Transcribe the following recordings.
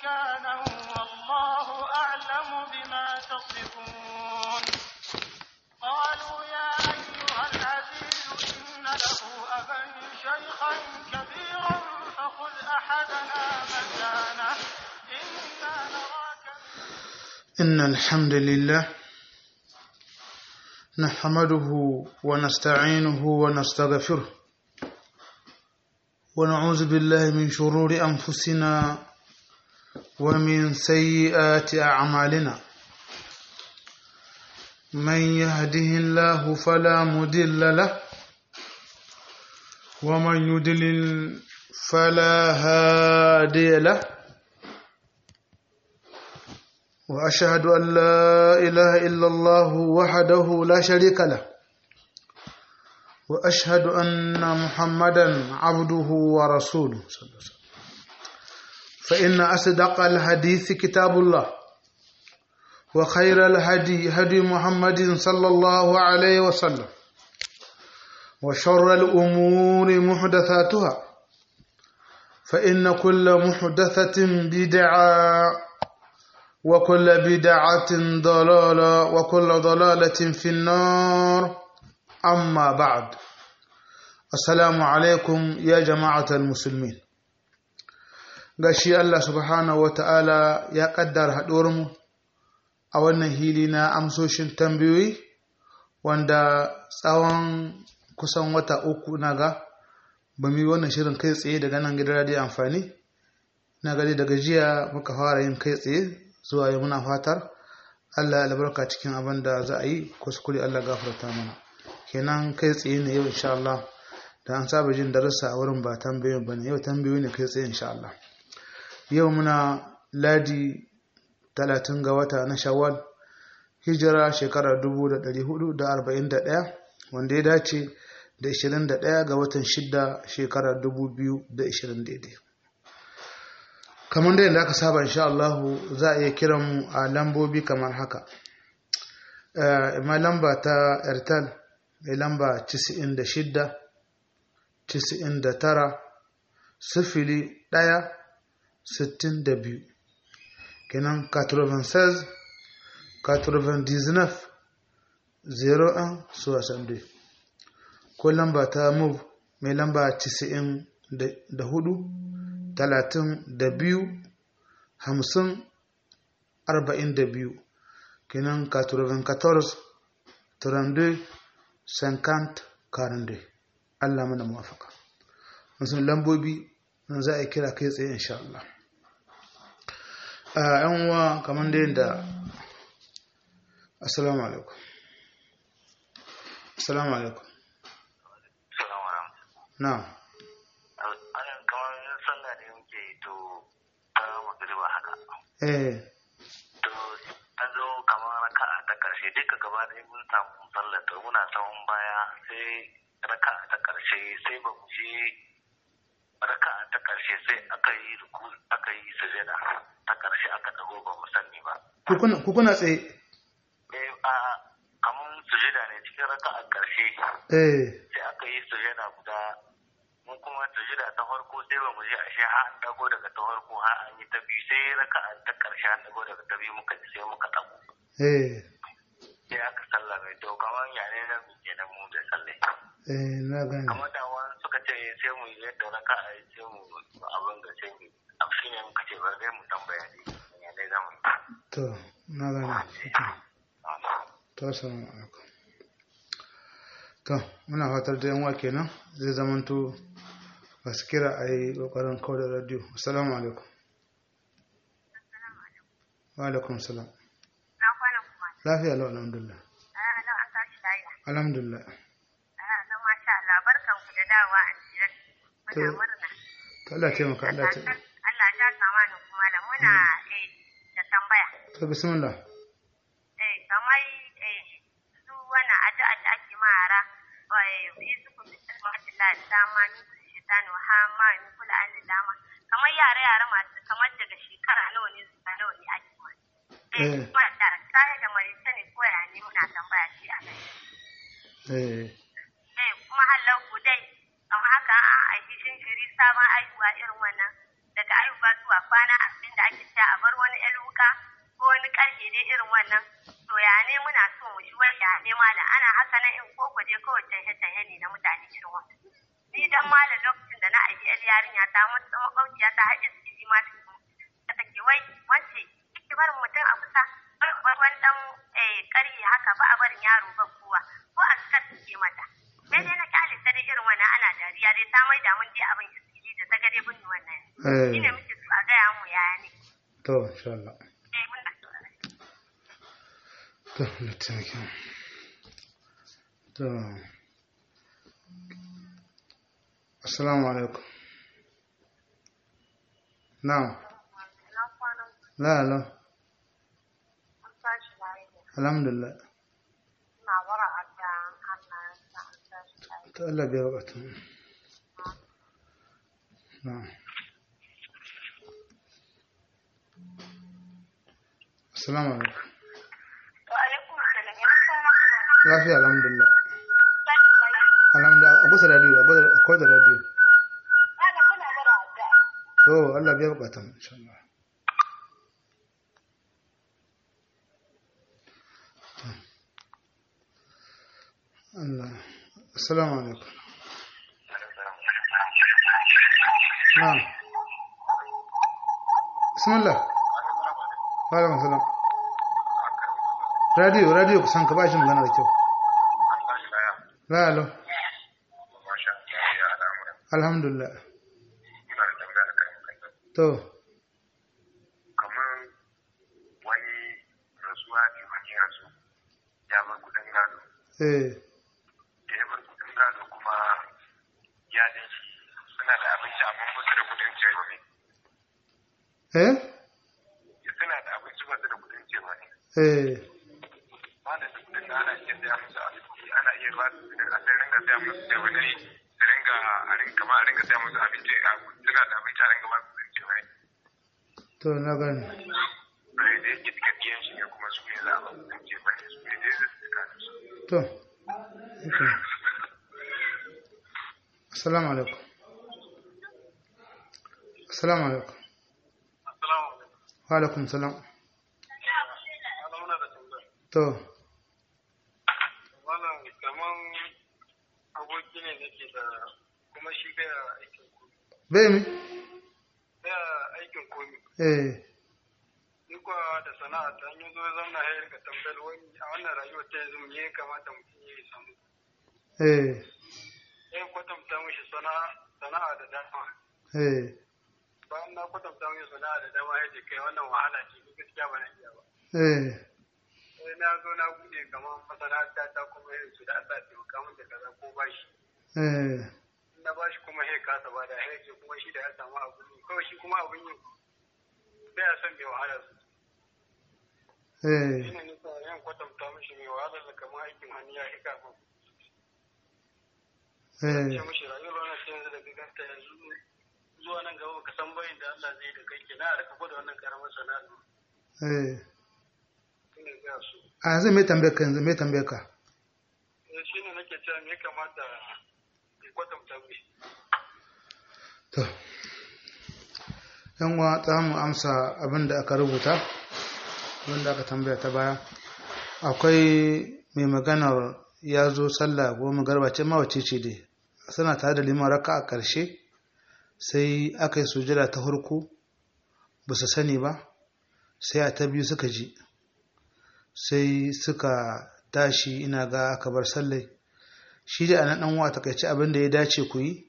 مكانا والله أعلم بما تصفون قالوا يا أيها العزيز إن له أبا شيخا كبيرا فخذ أحدنا مكانه إنا نراك إن الحمد لله نحمده ونستعينه ونستغفره ونعوذ بالله من شرور أنفسنا ومن سيئات أعمالنا من يهده الله فلا مضل له ومن يضلل فلا هادي له وأشهد أن لا إله إلا الله وحده لا شريك له وأشهد أن محمدا عبده ورسوله صلى الله عليه وسلم فإن أصدق الحديث كتاب الله وخير الهدي هدي محمد صلى الله عليه وسلم وشر الأمور محدثاتها فإن كل محدثة بدعة وكل بدعة ضلالة وكل ضلالة في النار أما بعد السلام عليكم يا جماعة المسلمين gashi Allah subhanahu wa ta'ala ya ƙaddara haɗuwarmu a wannan hili na amsoshin tambayoyi wanda tsawon kusan wata uku na ga ba mu yi wannan shirin kai tsaye daga nan gidan radiyo amfani na gari daga jiya muka fara yin kai tsaye zuwa yi muna fatar Allah ya albarka cikin abin da za a yi kuskure Allah gafarta mana kenan kai tsaye ne yau insha Allah da an saba jin darussa a wurin ba tambayoyin bane yau tambayoyi ne kai tsaye insha Allah yau muna ladi talatin ga wata na shawwal hijira shekara dubu da ɗari hudu da arba'in da ɗaya wanda ya dace da ishirin da ɗaya ga watan shidda shekara dubu biyu da ishirin daidai kamar da yadda aka saba insha Allah za a iya kiran mu a lambobi kamar haka ma lamba ta airtel mai lamba 96 99 sifili ɗaya sittin da biyu kenan 96 99 01 62 ko lamba ta move mai lamba 94 talatin da biyu hamsin arba'in da biyu kenan 94 32 50 42 Allah mana muwafaka wasu lambobi nan za a kira kai tsaye insha Allah a yan uwa kamar da yadda assalamu alaikum assalamu alaikum na anan kamar sallah ne muke yi to ta magariba haka eh to an zo kamar raka'a ta karshe duka gaba ɗaya mun samu sallah to muna tsawon baya sai raka'a ta karshe sai ba mu je raka'a ta karshe sai aka yi ruku aka yi sujada ta karshe aka dago ba mu sani ba ku kuna tsaye eh a kamar sujada ne cikin raka'a karshe eh sai aka yi sujada guda mun kuma sujada ta farko sai ba mu je ashe har an dago daga ta farko har an yi ta biyu sai raka'a ta karshe an dago daga ta biyu muka ji sai muka dago eh sai aka sallame to kamar yare na mu kenan mu da sallai eh na gane kamar da wani suka ce sai mu yi yadda raka'a ya sai mu abin da sai mu a shi ne muka ce bari dai mu tambaya ne ya ne za mu yi to na gane to assalamu alaikum to muna fatar da yanwa kenan zai zamanto masu kira a yi ƙoƙarin kawo da radio assalamu alaikum wa alaikum salam Na kwana kuma. lafiya lau alhamdulillah Ah, nan an tashi lafiya. alhamdulillah Ah, nan masha Allah barkan ku da dawa a jiran. Muna To, murna. to Allah taimaka Allah ta Allah ya kama ni kuma da muna eh da tambaya. to bismillah Eh kamar eh su wannan addu'a da ake ma yara eh isu ku bi Allah dama ni ku shaitan wa ha ma ni kula an dama. Kamar yara yara masu kamar daga shekara nawa ne zuwa nawa ne ake ma. Eh. Eh kuma da sai da marita ne ko ya ne muna tambaya shi a kai. eh eh kuma hallar ku dai kamar haka an aiki shinshiri sabon aihuwa irin wannan daga aihuwa zuwa kwana asibin da ake cewa haka ko wani karfe dai irin wannan to ya ne muna so mu shi wani ya ne malam ana haka na in koko je kawai tahe tahe ne na mutane irin wannan ni dan malam lokacin da na aiki yar yarinya ta mutu makwabciya ta haɗe su ji ma ta take wai wance ki barin mutum a kusa bar wani dan karye haka ba a barin yaro ba kowa ko a suka suke mata sai dai na kyale ta dai irin wannan ana dariya dai ta mai da mun je abin iskili da ta gade bin wannan eh shine muke so a gaya mu yaya ne to insha Allah eh muna so a to na taimake mu. to assalamu alaikum na'am na kwanan la la an tashi lafiya alhamdulillah ina bara adda Allah ya sa an tashi lafiya to Allah bai wakatu na'am assalamu alaikum wa alaikum salam ya kwanan lafiya alhamdulillah tashi lafiya alhamdulillah a kusa radio a kusa akwai da radio ana muna bara adda to Allah bai wakatu insha Allah Allah assalamu alaikum na'am bismillah wa alaikum salam radio radio kusan ka ba shi magana da kyau la alo alhamdulillah to kamar wani rasuwa ne wani ya rasu ya bar kudin gado eh da ya bar kudin gado kuma iyalin shi suna da abinci amma ba su da kudin cewa ne eh suna da abinci ba su da kudin cewa ne eh ba da su kudin da ana iya saya musu abinci ana iya ba su kudin a sai ringa saya musu cewa ne su ringa a ringa kamar a ringa saya musu abinci a suna da abinci a ringa ba su kudin cewa ne to na gani bai da yake duka biyan shi ne kuma su ne za a ba kudin cewa ne su ne dai zai su da su to okay. assalamu alaikum assalamu alaikum Assalamu alaikum. wa alaikum salam Ana muna da tambaya. to Wannan kaman aboki ne nake da kuma shi baya aikin komi. bai mi Baya aikin komi. eh Ni kuwa da sana'a ta yi zo zamna ya rika tambayar wani a wannan rayuwar ta yanzu me ya kamata mutum ya samu. eh Sai kwatanta mishi sana'a sana'a da dama. eh Bayan na kwatanta mishi sana'a da dama ya ce kai wannan wahala ce ni gaskiya ba na iya ba. eh Sai na zo na bude kamar masana'anta ta kuma yin su da Allah taimaka min da kaza ko bashi. eh na ba shi kuma sai kasa ba da sai kuma shi da ya samu abun yi kawai shi kuma abun yi bai ya son mai wahala su eh shi ne nika yin kwatanta mishi mai wahala da kamar aikin hannu ya hika ba ce eh mishi rayuwar wannan sai yanzu da giganta yanzu zuwa nan gaba ka san bayin da Allah zai da kai ke na rika gwada wannan karamar sana'a eh shi ne ga su a yanzu mai tambayar ka yanzu mai tambayar ka Eh, shi ne nake cewa me ya kamata ya kwatanta mishi to yan uwa za mu amsa abin da aka rubuta abin da aka tambaya ta baya akwai mai maganar ya zo sallah goma garba ce ma wace ce dai suna tare da liman raka a ƙarshe sai aka yi sujada ta farko ba su sani ba sai a ta biyu suka ji sai suka tashi ina ga aka bar sallai shi da anan dan wa takaice abin da ya dace ku yi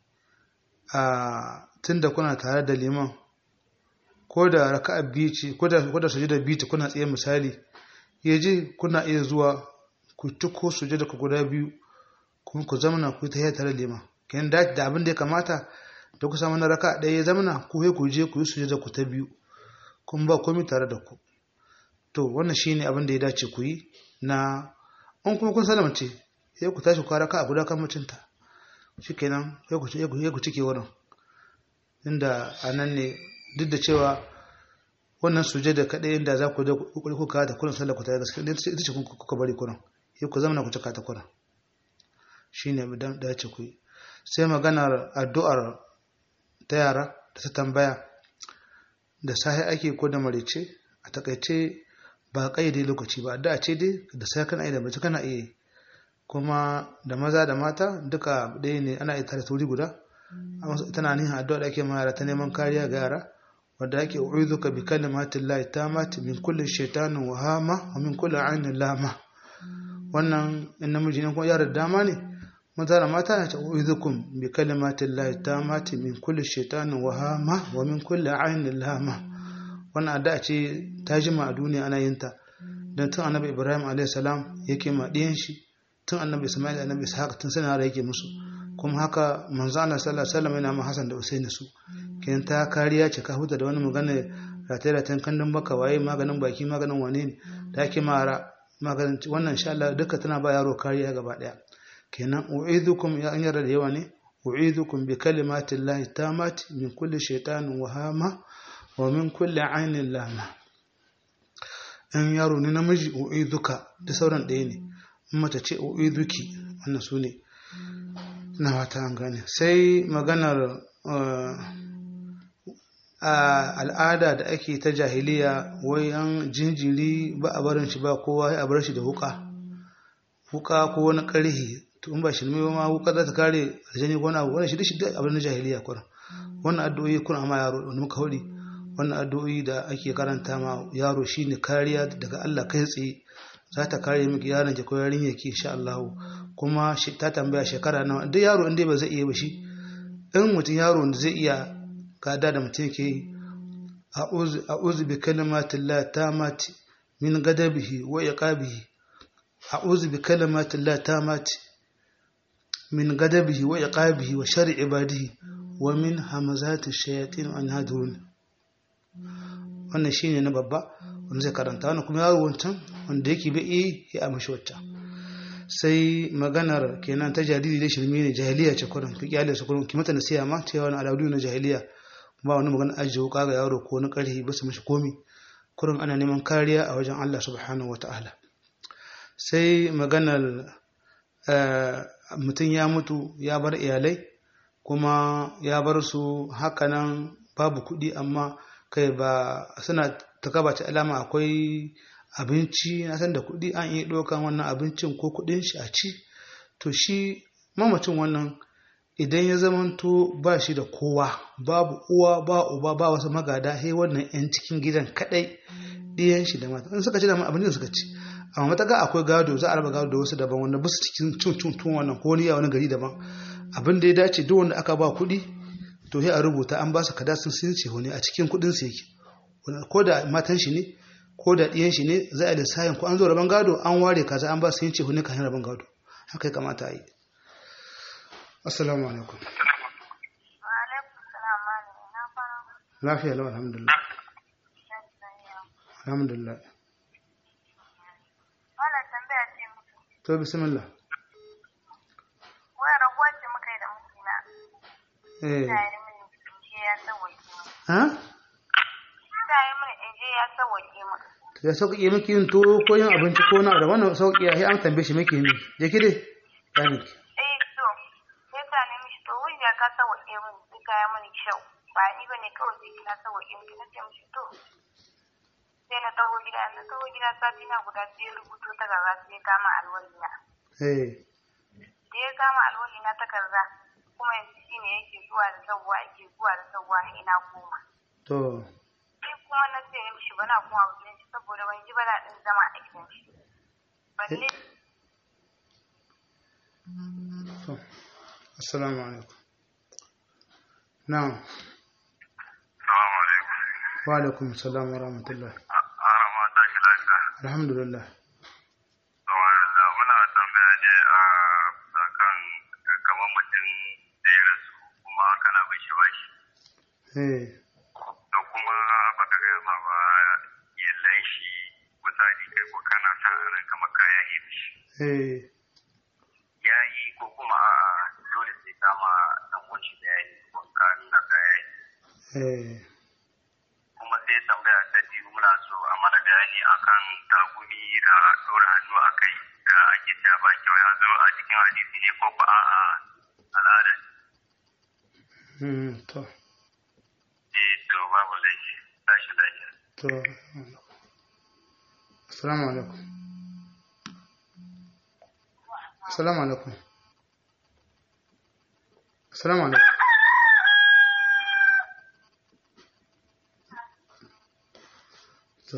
a tunda kuna tare da liman ko da raka'a biyu ce ko da ko da sujada biyu ce kuna tsaye misali yaje kuna iya zuwa ku tuko sujada ku guda biyu kuma ku zamana ku ta tare da liman kenan da da abin da ya kamata da ku samu na raka'a ɗaya ya zamana ku he ku je ku yi sujada ku ta biyu kun ba komai tare da ku to wannan shine abin da ya dace ku yi na an kuma kun salamce sai ku tashi ku raka'a guda kan mutunta shikenan sai ku sai ku sai ku cike wurin inda anan ne duk da cewa wannan sujada kadai inda za ku da kokari ku ka ta kullun sallar ku ta gaskiya ita ce kuka bari kullun sai ku zama ku cika ta kullun shine da da ce ku yi sai maganar addu'ar ta yara da ta tambaya da sahi ake ko da marice a takaice ba kaide lokaci ba da ce dai da sai kana da mace kana iya kuma da maza da mata duka ɗaya ne ana iya tare turi guda tana nihin addu'a da ake ma yara ta neman kariya ga yara wadda ake u'izuka bi kalimatin lahi tamati min kulli shaitanin wa hama wa min kulli ainin lama wannan in namiji ne kuma yara dama ne maza da mata na ce u'izukum bi kalimatin lahi tamati min kulli shaitanin wa hama wa min kulli ainin lama wannan addu'a ce ta jima a duniya ana yin ta dan tun annabi ibrahim alayhi salam yake ma ɗiyan shi tun annabi isma'il annabi ishaq tun sana yake musu kuma haka manzo Allah sallallahu alaihi wasallam yana ma Hassan da Usaini su kin ta kariya ce ka huta da wani magana rataye ratayen kandun baka waye maganin baki maganin wane ne da ake mara maganin wannan insha Allah duka tana ba yaro kariya gaba daya kenan u'idukum ya an yarda da yawa ne u'idukum bi kalimati llahi tamati min kulli shaytanin wahama wa min kulli ainin lama in yaro ne namiji u'iduka da sauran ɗaya ne in mace ce u'iduki wannan su ne na wata an gane sai maganar al'ada da ake ta jahiliya wai an jinjiri ba a barin shi ba kowa ya bar shi da wuka wuka ko wani karhi to in ba shi ne ma wuka za ta kare aljani ko wani abu wannan shi da shi da abin jahiliya kuma wannan addu'o'i kuna amma yaro wani muka hudi wannan addu'o'i da ake karanta ma yaro shine kariya daga Allah kai tsaye za ta kare miki yaron ki ko yarinya ki insha Allah kuma ta tambaya shekara nawa duk yaro inda ba zai iya ba shi in mutum yaro da zai iya gada da mutum ke yi a'udhu bi kalimati Allah tamati min gadabihi wa iqabihi a'udhu bi kalimati Allah tamati min gadabihi wa iqabihi wa sharri ibadihi wa min hamazati shayatin an hadurun wannan shine na babba wanda zai karanta wannan kuma yaro wancan wanda yake bai yi ya amshi wacce sai maganar kenan ta jariri da shirme ne jahiliya ce kurin ki kyale su kurin ki mata nasiya ma ta yawan al'adu na jahiliya ba wani magana ajiye wuka ga yaro ko na karhi ba su mishi komi kurin ana neman kariya a wajen Allah subhanahu wa ta'ala sai maganar mutum ya mutu ya bar iyalai kuma ya bar su hakanan babu kuɗi amma kai ba suna ta ta alama akwai abinci na san da kuɗi an iya ɗaukan wannan abincin ko kuɗin shi a ci to shi mamacin wannan idan ya zamanto ba shi da kowa babu uwa ba uba ba wasu magada he wannan yan cikin gidan kadai ɗiyan shi da mata in suka ci da abin da suka ci amma mataka akwai gado za a raba gado da wasu daban wanda ba su cikin cin cin tun wannan ko wani wani gari daban abin da ya dace duk wanda aka ba kuɗi to sai a rubuta an ba su kada sun sun ce wani a cikin kuɗin su yake ko da matan shi ne ko da ɗiyan shi ne za a lissayin ko an zo rabon gado an ware kaza an ba su yin ce wani kan rabon gado haka ya kamata a yi assalamu alaikum lafiya lau alhamdulillah alhamdulillah to bismillah wai rabuwa ce muka yi da mijina eh ta yi mini inje ya sauwaƙe mu ha ta yi mini inje ya sauwaƙe mu to ya sauƙaƙe miki yin tuwo ko yin abinci ko na da wannan sauƙi ya an tambaye shi miki ne je ki dai ya miki eh to sai ta nemi shi to wanda ka sauwaƙe mu sai ka yi mini kyau ba ni ba ne kawai sai kina sauwaƙe mu na ce mishi to sai na taho gida na taho gida sati na guda sai ya rubuto ta gaba sai ya kama alwali na eh da ya kama alwali na takarda kuma yanzu shine yake zuwa da sauwa yake zuwa da sauwa ina koma to sai kuma na ce mishi bana kuma a gidan shi saboda ban ji ba daɗin zama a gidan shi balle to assalamu alaikum na'am Salamu alaikum. wa alaikum assalam wa rahmatullah Ara ma ta shi lafiya. alhamdulillah Subhanallah muna tambaya ne a kan kamar mutum da ya rasu kuma kana bin shi bashi. eh To kuma baka gaya ma ba yallan shi misali kai ko kana sa a ran kamar kaya yi mishi. eh Ya yi ko kuma a dole sai kama dan wanshi da ya yi ko ka nuna kaya yi. eh kuma sai tambaya ta biyu muna so a mana bayani akan tagumi da dora hannu a kai da ake cewa ba kyau ya zo a cikin hadisi ne ko ba a al'ada hmm to eh to babu laifi tashi lafiya to assalamu alaikum assalamu alaikum assalamu alaikum to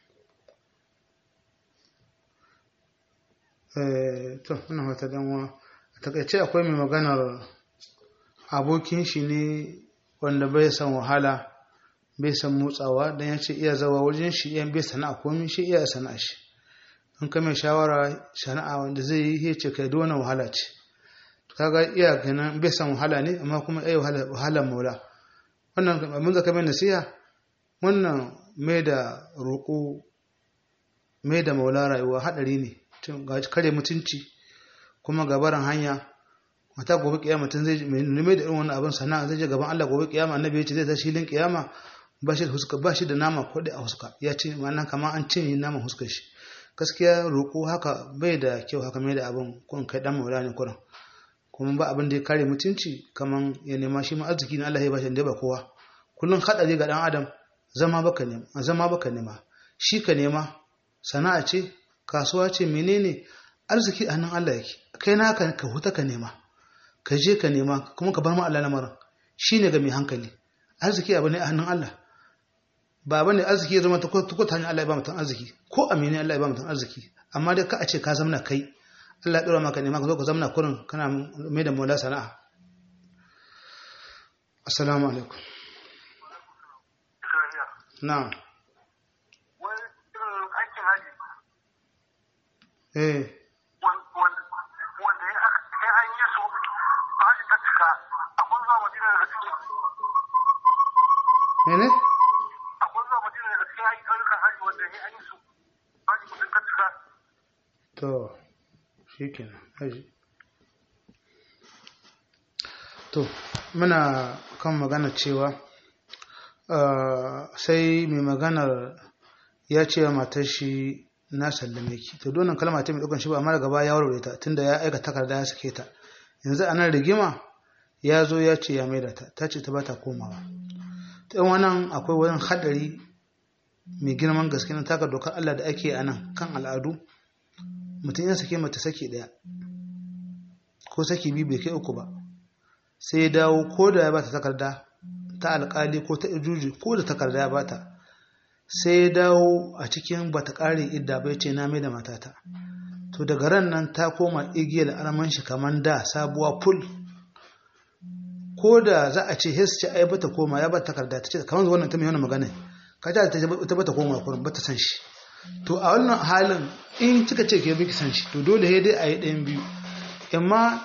eh to ina wata danwa a takaice akwai mai maganar abokin shi ne wanda bai san wahala bai san motsawa don ya ce iya zawa wajen shi iya bai sana'a komi shi iya sana'a shi an kame shawara sana'a wanda zai yi ya ce kai dona wahala ce kaga iya ganin bai san wahala ne amma kuma iya wahala maula wannan abin zaka mai nasiha wannan mai da roƙo mai da maula rayuwa haɗari ne ga kare mutunci kuma gabaran hanya mata gobe kiyama tun zai mai da irin wannan abin sana'a zai je gaban Allah gobe kiyama annabi ya ce zai tashi hilin kiyama ba shi da huska ba shi da nama ko da a huska ya ce ma'ana kamar an cinye naman huskar shi gaskiya roƙo haka bai da kyau haka mai da abin kun kai dan maula ne kuran kuma ba abin da ya kare mutunci kamar ya nema shi ma arziki na Allah ya bashi da ba kowa kullum hadari ga dan adam zama baka nema zama baka nema shi ka nema sana'a ce kasuwa ce menene arziki a nan Allah yake kai naka ka huta ka nema ka je ka nema kuma ka bar ma Allah lamarin shine ga mai hankali arziki abu ne a hannun Allah ba bane arziki ya zama ta ko ta hanyar Allah ya ba mutum arziki ko amini Allah ya ba mutum arziki amma dai ka a ce ka zamna kai Allah ya dora maka nema ka zo ka zamna kurin kana mai da mola sana'a assalamu alaikum na'am eh wanda ya an yi su ba shi ta cika akwai zuwa madina daga cikin mene akwai zuwa madina daga cikin ayyukan hajji wanda ya an yi su ba shi mutum ta cika to shi kenan haji to muna kan magana cewa sai mai maganar ya ce wa matar shi na sallame ki to donan kalma ta mai ɗaukan shi ba amma daga baya ya warware ta tunda ya aika takarda ya sake ta yanzu a nan rigima ya zo ya ce ya maida ta ta ce ta ba ta komawa ta yan wannan akwai wani haɗari mai girman gaske na taka dokar Allah da ake a nan kan al'adu mutum ya sake mata saki ɗaya ko saki biyu bai kai uku ba sai ya dawo ko da ya ba ta takarda ta alƙali ko ta ijuji ko da takarda ya ba ta sai ya dawo a cikin bata ƙare idda bai ce na mai da matata to daga ran nan ta koma igiyar arman shi kamar da sabuwa ful ko da za a ce hes ce ai bata koma ya bata takarda ta ce kamar wannan ta mai wannan magana ka ta ta bata koma kurin bata san shi to a wannan halin in kika ce ke biki san shi to dole sai dai a yi ɗayan biyu amma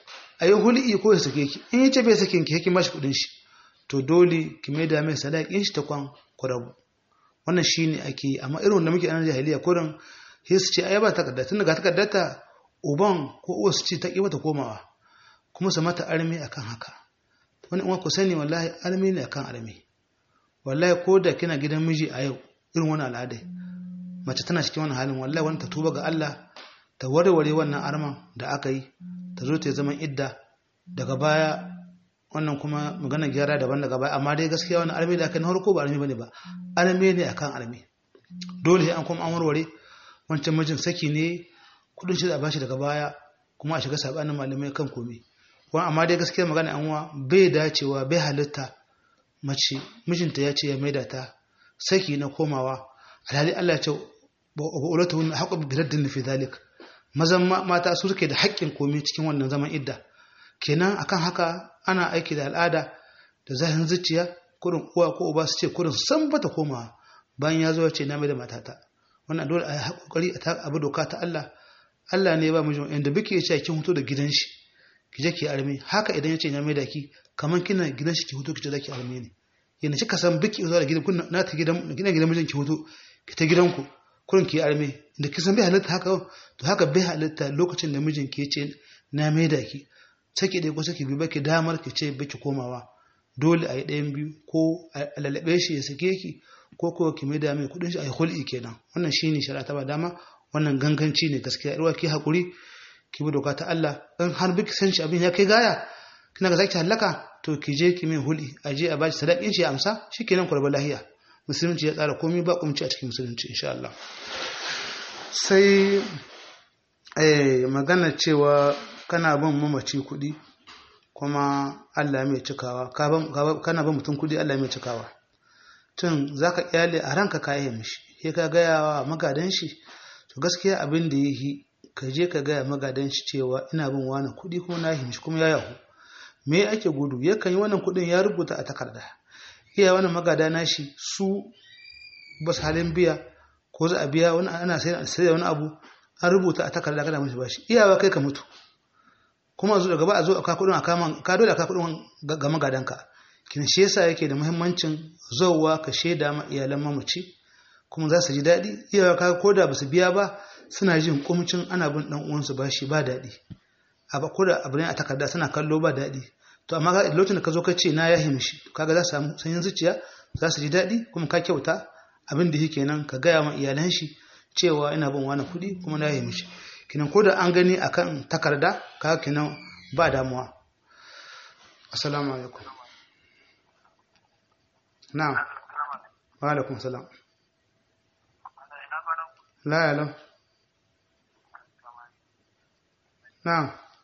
a yi hul'i ko ya sake ki in ya ce bai sake ki hakin bashi kuɗin shi to dole ki mai da mai sadaƙin shi ta kwan kwarabu wannan shi ne ake yi amma irin wanda muke a nan jahiliya kurin sai su ce ai ba takarda tun daga takardarta uban ko uwa su ce ta ƙi mata komawa kuma su mata armi akan haka wani uwa ku sani wallahi armi ne akan armi wallahi ko da kina gidan miji a yau irin wani al'adai mace tana cikin wani halin wallahi wani ta tuba ga Allah ta warware wannan arman da aka yi ta zo ta zama idda daga baya wannan kuma magana gyara daban daga baya amma dai gaskiya wani armi da aka yi na harko ba armi bane ba armi ne akan armi dole sai an kuma an warware wancan mijin saki ne kudin shi da bashi daga baya kuma a shiga sabanin malamai kan komai wani amma dai gaskiya magana an wa bai dacewa bai halitta mace mijinta ya ce ya maida ta saki na komawa alhali Allah ya ce ba ulatu hun haqqu bi raddin fi dhalik mazan mata su suke da haƙƙin komai cikin wannan zaman idda kenan akan haka ana aiki da al'ada da zahin zuciya kurin uwa ko uba su ce kurin san bata komawa bayan ya zo ya ce na maida matata wannan dole a yi haƙoƙari a abu doka ta Allah Allah ne ba mijin inda biki ya ce kin huto da gidan shi ki je ki arme haka idan ya ce ya maida ki kaman kina gidan shi ki huto ki je zaki arme ne yana kika san biki zuwa da gidan kun na ta gidan kina gidan mijin ki huto ki ta gidanku kurin ki arme inda kisan bai halitta haka to haka bai halitta lokacin da mijin ki ce na maida ki saki dai ko saki biyu baki damar ki ce baki komawa dole a yi ɗayan biyu ko a lalabe shi ya sake ki ko ko ki maida mai kudin shi a yi hul'i kenan wannan shine shari'a ta ba dama wannan ganganci ne gaskiya irwa ki hakuri ki bi doka ta Allah in har biki san shi abin ya kai gaya kina ga zaki halaka to ki je ki mai hul'i a je a bashi sadakin shi ya amsa shikenan ku rabu lahiya musulunci ya tsara komai ba kumci a cikin musulunci insha Allah sai eh, magana cewa kana bin mamaci kuɗi kuma Allah mai cikawa ka ban- ka ban- kana bin mutum kuɗi Allah mai cikawa tun za ka kyale a ranka ka yi mishi sai ka gaya wa magadan shi to gaskiya abin da ya yi ka je ka gaya magadan shi cewa ina bin wani kuɗi kuma na yi mishi kuma ya yahu me ake gudu yakan yi wannan kuɗin ya rubuta a takarda iya wannan magada na shi su ba su halin biya ko za a biya wani ana sai sai da wani abu an rubuta a takarda kana mishi bashi iyawa kai ka mutu kuma a zo daga ba a zo a ka kuɗin a kama ka dole a ka kuɗin ga ga magadanka kin shi yasa yake da muhimmancin zowa ka shaida ma iyalan mamaci kuma za su ji daɗi iyawa ka ko da ba su biya ba suna jin kumcin ana bin ɗan uwansu bashi ba daɗi a ba ko da abu ne a takarda suna kallo ba daɗi to amma ka lokacin da ka zo ka ce na yahi mishi kaga za su samu sanyin zuciya za su ji daɗi kuma ka kyauta abin da yake nan ka gaya ma iyalan shi cewa ina bin wani kuɗi kuma na yahi mishi kinan ko da an gani akan takarda kaga kinan ba damuwa assalamu alaikum na'am wa alaikum salam la ya lam na'am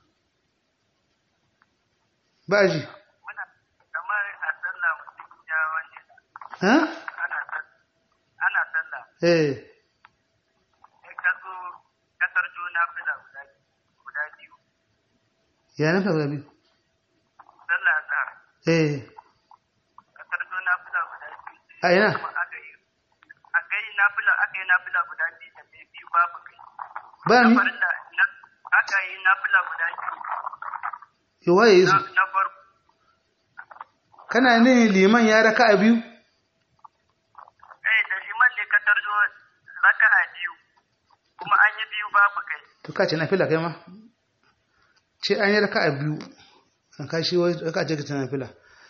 ba ji kamar a sallah mutum ya wani ha ana ana sallah eh sai ka zo ka tarjo na fila guda guda biyu ya na fara biyu sallah ta eh ka tarjo na fila guda biyu a ina kuma aka yi aka yi na fila aka yi na fila guda biyu da sai biyu babu kai ba na ni farilla na aka yi na fila guda biyu yi waye yi su na na farko kana ne liman ya raka a biyu eh da liman ne ka tarjo raka'a biyu kuma an yi biyu babu kai to ka ce na fila kai ma ce an yi raka a biyu an ka shi wai ka ce ka ce na fila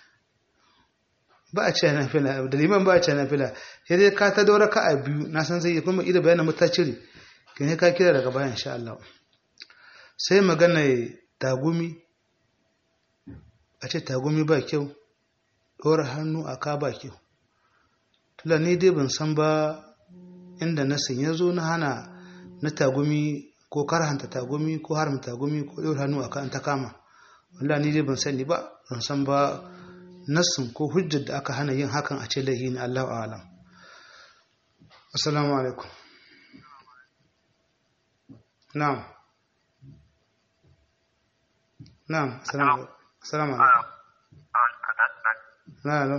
ba a ce na fila da liman ba a ce na fila sai dai ka ta dau raka a biyu na san zai yi kuma ida bayanin mata cire kin ka kira daga bayan insha Allah sai magana tagumi a ce tagumi ba kyau ɗora hannu a ka ba kyau tula ni dai ban san ba inda nasin ya zo na hana na tagumi ko karhanta tagumi ko haramta tagumi ko ɗora hannu a kan ta kama wallahi ni dai ban sani ba ban san ba nassin ko hujjar da aka hana yin hakan a ce laihi ne Allahu a'lam assalamu alaikum na'am na'am assalamu alaikum assalamu alaikum na'am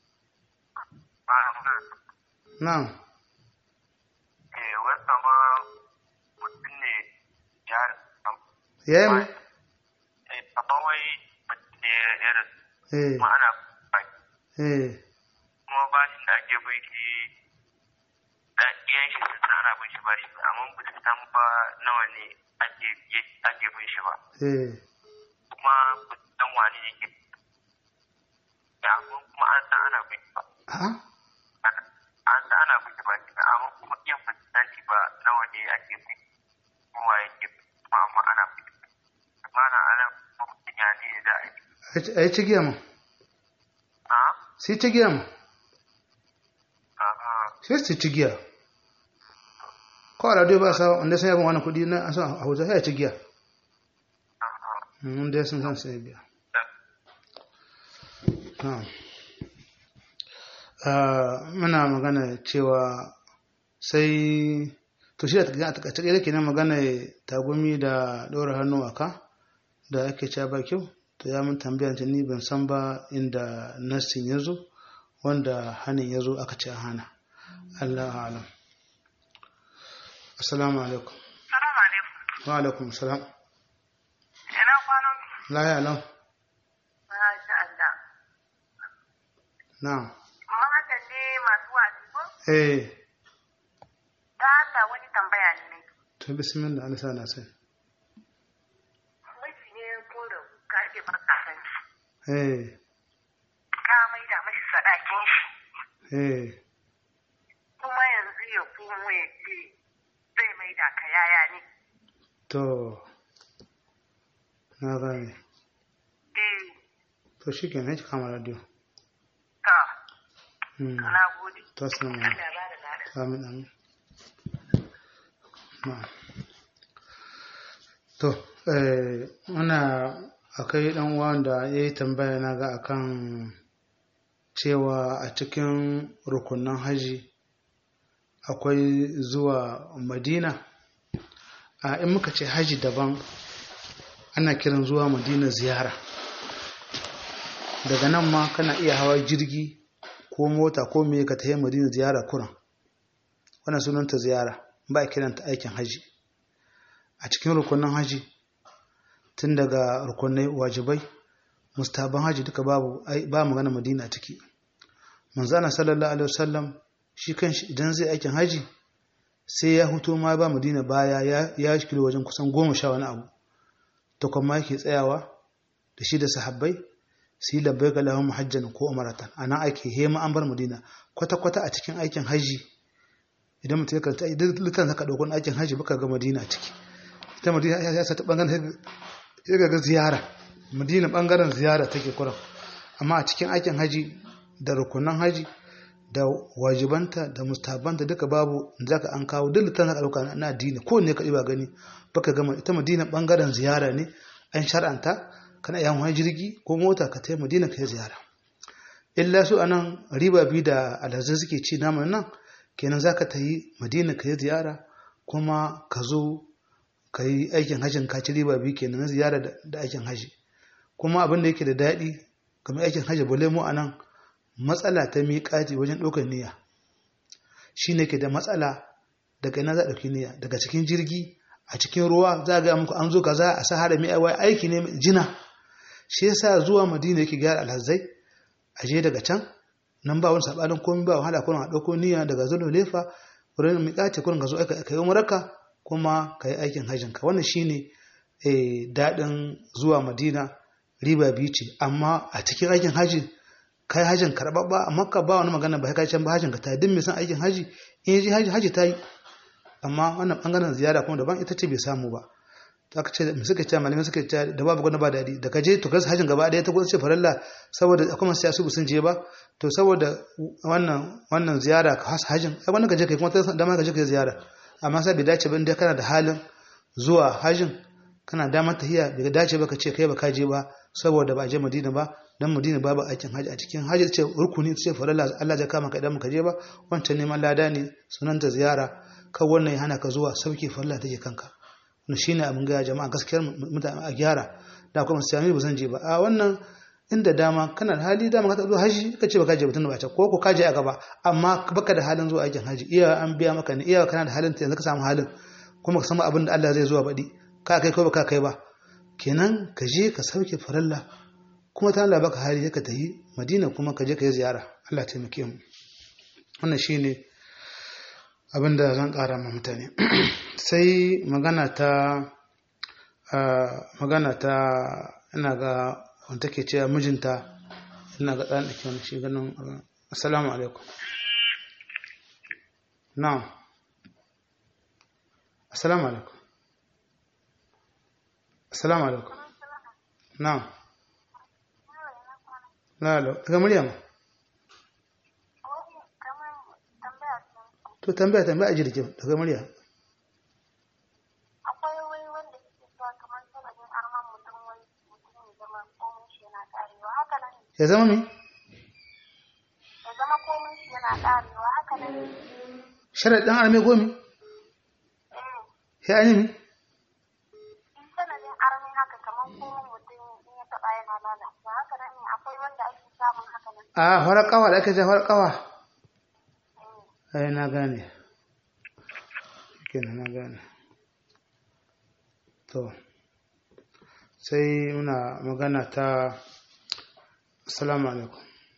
na'am eh wata ma mutum ne ya yayi mu eh amma wai mutum ne ya rasu eh kuma ana baki eh kuma bashin da ake bai shi da iyan shi sun san ana bin shi bashi amma ba su san ba nawa ne ake ake bin shi ba eh kuma ba su san wani ne ke ya amma kuma an san ana bin shi ba ha an san ana bin shi bashi amma kuma iyan ba su san shi ba nawa ne ake bin kuma yake kuma amma ana bin shi amma na ana mutum ya ne da a yi a yi cigiya mu a sai cigiya mu a sai su cigiya ko a radio ba sa wanda sun yabon wani kudi na an san a hausa sai a cigiya wanda ya sun san sai biya na'am Ah, muna magana cewa sai to shi da a takaice da kenan magana tagumi da ɗora hannu a ka da ake cewa ba kyau to ya mun tambaya ta ni ban san ba inda nassin ya zo wanda hannun ya zo aka ce a hana Allah alam assalamu alaikum Salamu alaikum. wa alaikum salam Ina kwanan la ya alam Masha Allah. na'am Mata ne masu wasi ko? eh Da Allah wani tambaya ne ne. to bismillah Allah sa na sai Miji ne ko da ka ke barka san shi. eh Ka mai da mashi sadakin shi. eh Kuma yanzu ya kuma ya ce zai mai da ka yaya ne. to na gane Eh, to shi ke ne kama radio ta, Hmm. na gode. to assalamu Allah alaikum ya ba da lada. amin amin na'am. to eh muna akai dan uwan da yayi tambaya na ga akan cewa a cikin rukunan haji akwai zuwa madina a in muka ce haji daban ana kiran zuwa madina ziyara daga nan ma kana iya hawa jirgi ko mota ko me ka tafi madina ziyara kuran wannan sunanta ziyara ba a kiranta aikin haji a cikin rukunan haji tun daga rukunai wajibai mustaban haji duka babu ai- ba magana madina a ciki manzana sallallahu alaihi wasallam shi kanshi idan zai aikin haji sai ya huto ma ba madina baya ya ya kilo wajen kusan goma sha wani abu to kuma yake tsayawa da shi da sahabbai su yi labbai ga lahun hajjan ko umaratan a nan ake hema an bar madina kwata-kwata a cikin aikin haji idan mutum ya karanta idan litan saka ɗaukun aikin haji baka ga madina a ciki ita madina ya ya sa ta ɓangaren ya ga ziyara madina ɓangaren ziyara take kuran amma a cikin aikin haji da rukunan haji da wajibanta da mustabanta duka babu zaka an kawo duk litan saka ɗauka na addini ko ne ka ba gani baka gama ita madina ɓangaren ziyara ne an shar'anta kana iya wani jirgi ko mota ka tai madina ka yi ziyara illa su anan riba biyu da alhazai suke ci naman nan kenan za ka ta yi madina ka yi ziyara kuma ka zo ka yi aikin hajjin ka ci riba biyu kenan na ziyara da- da aikin hajji kuma abin da yake da daɗi kamar aikin hajji bale mu anan matsala ta miƙati wajen ɗaukar niyya shi ne ke da matsala daga ina za a ɗauki niyya daga cikin jirgi a cikin ruwa za a ga muku an zo kaza a sahara mai aiwa aiki ne mai jina shi yasa zuwa madina yake gyara alhazai a je daga can nan ba wani sabanin komai ba wahala kuma a ɗauko niyya daga zuwa lefa wurin miƙace kurin ka zo aka yi umarka kuma ka yi aikin hajjin ka wannan shine eh, daɗin zuwa madina riba biyu ce amma a cikin aikin hajji ka yi hajjin karɓaɓɓa a makka ba wani magana ba kai can ba hajjin ka ta yi duk mai son aikin hajji in ya je hajji hajji ta yi amma wannan ɓangaren ziyara kuma daban ita ce bai samu ba aka ce me suka ce malamai suka ce da babu gwanda ba daɗi da ka je to kasa hajjin gaba ɗaya ta gwada ce faralla saboda akwai masu yasu sun je ba to saboda wannan wannan ziyara ka hasa hajjin ai wannan ka je kai kuma ta dama ka je kai ziyara amma sai bai dace ba inda kana da halin zuwa hajjin kana damar tahiya bai dace ba ka ce kai ba ka je ba saboda ba a je Madina ba dan Madina babu aikin haji a cikin haji ce rukuni ce faralla Allah ya kama ka idan ka je ba wancan neman lada ne sunanta ziyara kan wannan ya hana ka zuwa sauke faralla take kanka no shi ne abin gaya jama'a gaskiyar mutane a gyara da kuma sami ba zan je ba a wannan inda dama kana da hali dama ka zo haji ka ce baka je batun ba ta ko ko ka je a gaba amma baka da halin zuwa aikin haji iya an biya maka ne iya kana da halin yanzu ka samu halin kuma ka samu abin da Allah zai zuwa baɗi ka kai ko baka kai ba kenan ka je ka sauke faralla kuma ta Allah baka hali ka tafi Madina kuma ka je ka yi ziyara Allah taimake mu wannan shine abin da zan ƙara ma mutane sai magana ta magana ta ina ga wanda ke cewa mijinta ina ga ɗan ɗake wani shi ganin assalamu alaikum na assalamu alaikum assalamu alaikum na lalo daga murya ma to tambaya tambaya a jirgin daga murya akwai wai wanda suke cewa kamar sanadin arman mutum wai mutum ya zama komin shi yana karewa haka nan ya zama me ya zama komin shi yana karewa haka nan sharaɗin arme gomi eh ya an yi mi in sanadin armi haka kamar komin mutum in ya taɓa yana lalacewa haka nan ne akwai wanda ake samun haka nan a farar kawa da ake ce farar kawa ai na gane kenan na gane to sai muna magana ta assalamu alaikum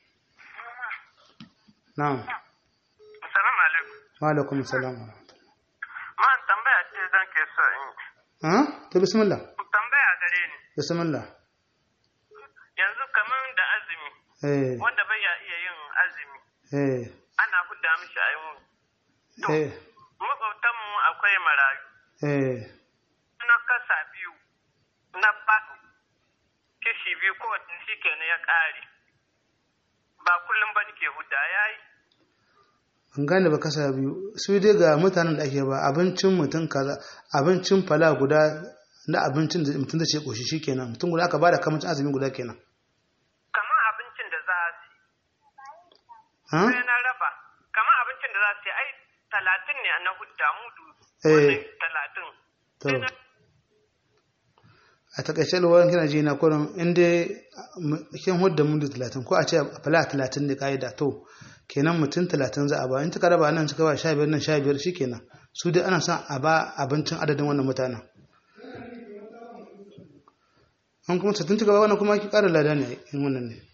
na'am Assalamu alaikum. wa alaikum assalam wa rahmatullah Man tambaya ce zan ke so in yi. ah to bismillah Tambaya gare ni. bismillah Yanzu kamar da azumi eh wanda bai ya iya yin azumi eh ana hudda mishi a yi mu. To, eh makwabtanmu akwai marayu. eh Na kasa biyu na ba kishi biyu ko shi kenan ya ƙare. Ba kullum ba nake hudda ya yi. an gane ba kasa biyu su dai ga mutanen da ake ba abincin mutum kaza abincin fala guda na abincin da mutum zai ce koshi shikenan mutum guda aka bada kamar azumin guda kenan kamar abincin da za su ha sai na raba kamar abincin da za su yi ai talatin ne na hudda mudu Eh. wannan talatin to a takaice lwarin kina ji na kurin inda kin hudda mundu talatin ko a ce fala talatin ne ka'ida to kenan mutum talatin za a ba in ta raba nan suka ba sha biyar nan sha biyar shikenan su dai ana son a ba abincin adadin wannan mutanen an kuma sattin ta gaba wannan kuma ki ƙara lada ne in wannan ne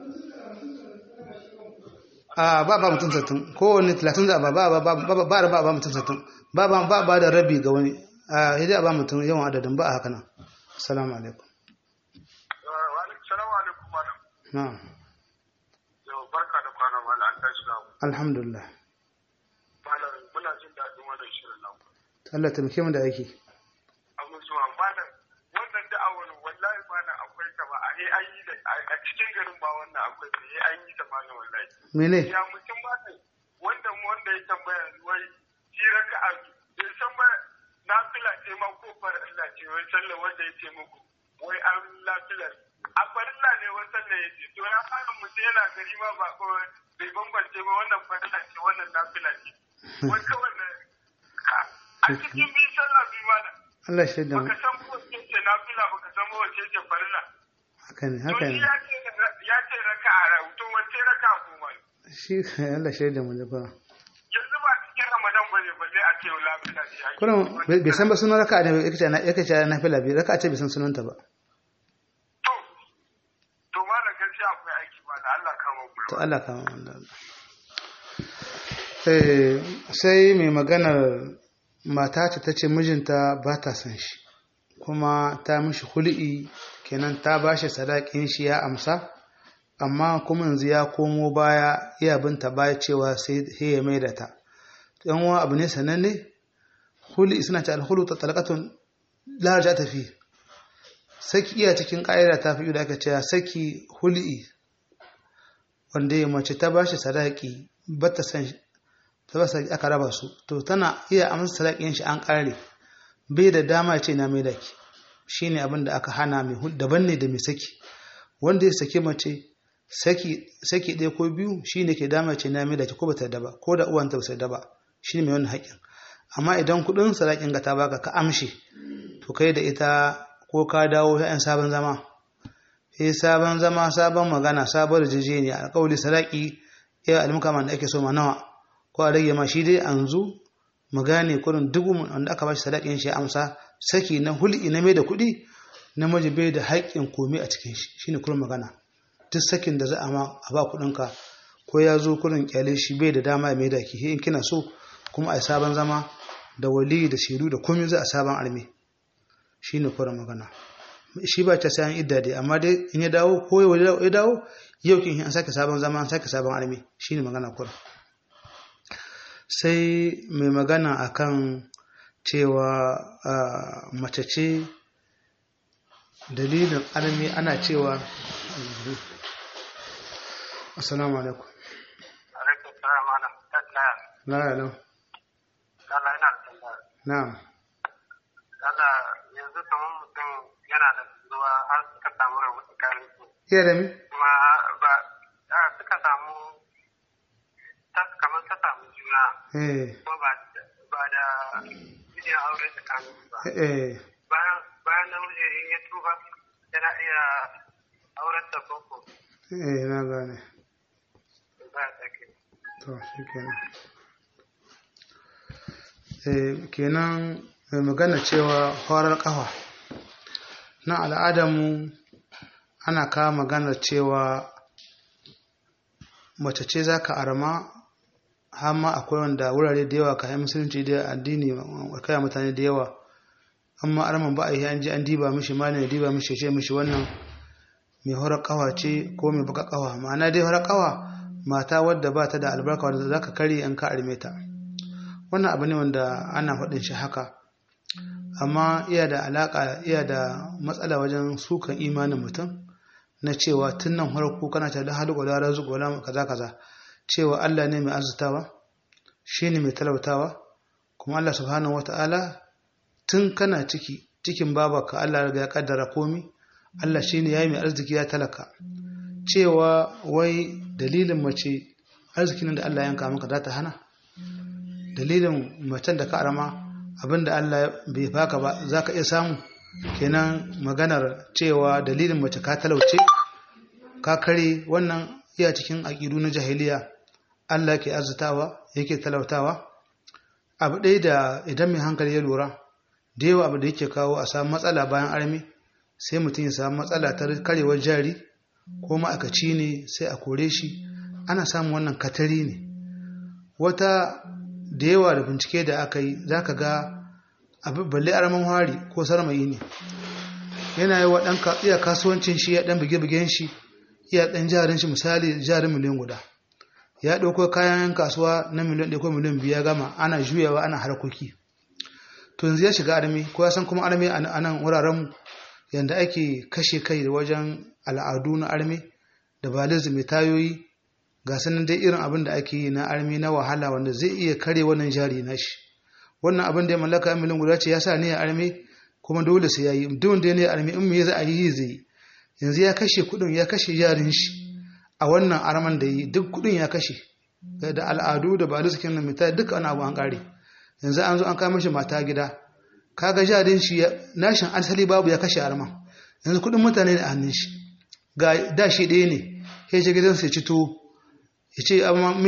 a ba ba mutum sattin kowane talatin za a ba ba ba ba ba ba ba ba mutum sattin ba ba ba ba da rabi ga wani a hidai a ba mutum yawan adadin ba a haka nan assalamu alaikum Salamu alaikum malam. na'am Yau barka da kwana malam an tashi na alhamdulillah malam muna jin daɗin wannan shirin nan. Allah taimake mu da aiki Abin zuwa malam wannan da'awar wallahi malam akwai ta ba a yi an yi da a cikin garin ba wannan akwai ta yi an yi ta malam wallahi. mene Ya mutum ba ne wanda mu wanda ya tambaya wai shi raka a bai san ba na fila ce ma ko fara Allah ce wai sallar wanda ya ce muku wai an lafilar a farilla ne wai sallar ya ce to ya fara mutum yana gari ma ba ko bai bambance ba wannan farilla ce wannan nafila ce wai kawai na a cikin biyu sallah biyu ma da Allah shi da mu baka san ko ce ce nafila baka san ko wace ce farilla haka ne to haka shi ne ya ce ya ce raka a rahoto wace raka goma ne shi Allah shi da mu da kuma yanzu ba cikin ramadan bane balle a ce lafiya ce ake kullum bai bai san ba sunan raka'a ne yake ce na yake ce na fila biyu raka'a ce bai san sunanta ba to to ma da gaskiya akwai aiki ba da Allah kama ku to Allah ka wanda eh sai mai maganar mata ce ta ce mijinta ba ta son shi kuma ta mishi hul'i kenan ta ba shi sadakin shi ya amsa amma kuma yanzu ya komo baya iya binta baya cewa sai sai ya mai da ta yan uwa abu ne sananne hul'i suna ce alhulu ta talaqatun la ta fi saki iya cikin ƙa'ida ta fi da aka ce saki hul'i wanda ya mace ta bashi sadaki ba ta san ta ba sadaki aka raba su to tana iya amsa sadakin shi an kare bai da dama ya ce na mai daki shine abin da aka hana mai hul daban ne da mai saki wanda ya saki mace saki saki ɗaya ko biyu shine ke dama ya ce na mai daki ko ba ta da ba ko da uwanta ba ta da ba shine mai wannan haƙƙin amma idan kuɗin sadakin ga ta baka ka amshi to kai da ita ko ka dawo ya'yan sabon zama sai sabon zama sabon magana sabon rijijeniya alƙawli sadaki ya almukama da ake so ma nawa ko a rage ma shi dai an zu mu gane kurin dubu wanda aka bashi sadakin shi ya amsa saki na hul'i na mai da kuɗi namiji bai da haƙƙin komai a cikin shi shine kurin magana duk sakin da za a ma a ba kuɗinka ko ya zo kurin kyale shi bai da dama ya mai da ki in kina so kuma a sabon zama da wali da shiru da komai za a sabon arme shine kurin magana shi ba ta sayan idda dai amma dai in ya dawo ko ya dawo yau kin an sake sabon zama an sake sabon armi shine magana kura sai mai magana akan cewa mace ce dalilin armi ana cewa assalamu alaikum alaikum salam ana tattaya la ya lau Allah ina tambaya na'am Allah yanzu kamar mutum yana da ruwa har suka samu rabu tsakanin su iya da mi kuma ba a suka samu ta kamar ta samu juna eh kuma ba ba da yin aure tsakanin su ba eh bayan bayan namiji in ya tuba yana iya auren ta koko eh na gane ba ya sake to shi kenan eh kenan mai magana cewa horar kafa na al'adamu ana kawo maganar cewa mace ce za ka arama har ma akwai wanda wurare da yawa kayan musulunci da addini kai mutane da yawa amma arman ba a yi an ji an diba mishi malin ya diba mishi ya ce mishi wannan mai horar kawa ce ko mai baka kawa ma'ana dai horar kawa mata wadda ba ta da albarka wadda za ka kare an ka arme ta wannan abu ne wanda ana faɗin shi haka amma iya da alaƙa iya da matsala wajen sukan imanin mutum na cewa tun nan farko kana ta da halu gwada razu gwada kaza kaza cewa Allah ne mai arzutawa shine mai talautawa kuma Allah subhanahu wata'ala tun kana ciki cikin babaka Allah ya kaddara komi Allah shine yayi mai arziki ya talaka cewa wai dalilin mace arzikin da Allah yanka maka za ta hana dalilin macen da ka arama abinda Allah bai baka ba za ka iya samu kenan maganar cewa dalilin mace ka talauce ka kare wannan iya cikin aƙidu na jahiliya Allah ke arzitawa yake talautawa abu ɗaya da idan mai hankali ya lura da yawa abu da yake kawo a samu matsala bayan armi sai mutum ya samu matsala ta karewar jari ko ma'aikaci ne sai a kore shi ana samun wannan katari ne wata da yawa da bincike da aka yi za ka ga abu balle araman hari ko sarmayi ne yana yi wa ɗan iya kasuwancin shi ya ɗan buge-bugen shi iya ɗan jarin shi misali jarin miliyan guda ya ɗauko kayan kasuwa na miliyan ɗaya ko miliyan biyu ya gama ana juyawa ana harkoki to yanzu ya shiga armi ko ya san kuma armi a nan wuraren yanda ake kashe kai da wajen al'adu na armi da balizu mai tayoyi ga sanin dai irin abin da ake yi na armi na wahala wanda zai iya kare wannan jari na shi wannan abin da ya mallaka yan miliyan guda ce ya sa ne ya armi kuma dole sai ya yi duk da ne ya armi in me za a yi zai yanzu ya kashe kuɗin ya kashe jarin shi a wannan arman da yi duk kuɗin ya kashe da al'adu da balizu kin mai tayoyi duka wani abu an ƙare yanzu an zo an kama shi mata gida kaga jarin shi nashin asali babu ya kashe arma yanzu kudin mutane ne a hannun shi ga da shi ɗaya ne ya ce gidansa ya ci tuwo ya ce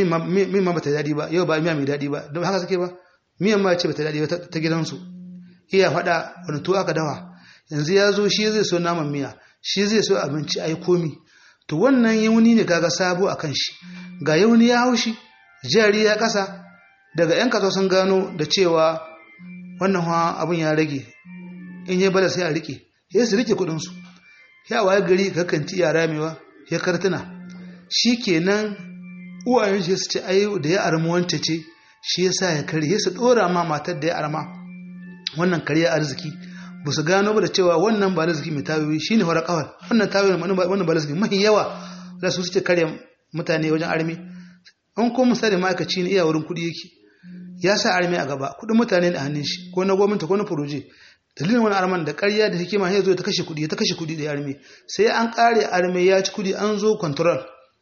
min ma bata daɗi ba yau ba miya mai daɗi ba don haka suke ba miyan ma ce bata daɗi ba ta gidansu iya faɗa wani tuwo aka dawa yanzu ya zo shi zai so naman miya shi zai so abinci a yi komi to wannan yauni ne kaga sabo a kan shi ga yauni ya hau shi jari ya ƙasa daga 'yan kasuwa sun gano da cewa wannan hawa abin ya rage in yi bala sai a rike ya su rike kudinsu ya waye gari kakanci ya ramewa ya kartuna shi kenan uwayen shi su ce ai da ya armi wance ce shi ya sa ya kare ya su dora ma matar da ya arma wannan kariya arziki ba su gano ba da cewa wannan ba arziki mai tayoyi shi ne horar kawar wannan tayoyi wannan ba arziki mahi yawa da su suke kare mutane wajen armi an ko misali ma'aikaci ne iya wurin kuɗi yake ya sa armi a gaba kudin mutane da hannun shi ko na gwamnati ko na furoje dalilin wani arman da ƙarya da hikima ya zo ta kashe kudi ta kashe kudi da armi sai an ƙare armi ya ci kudi an zo control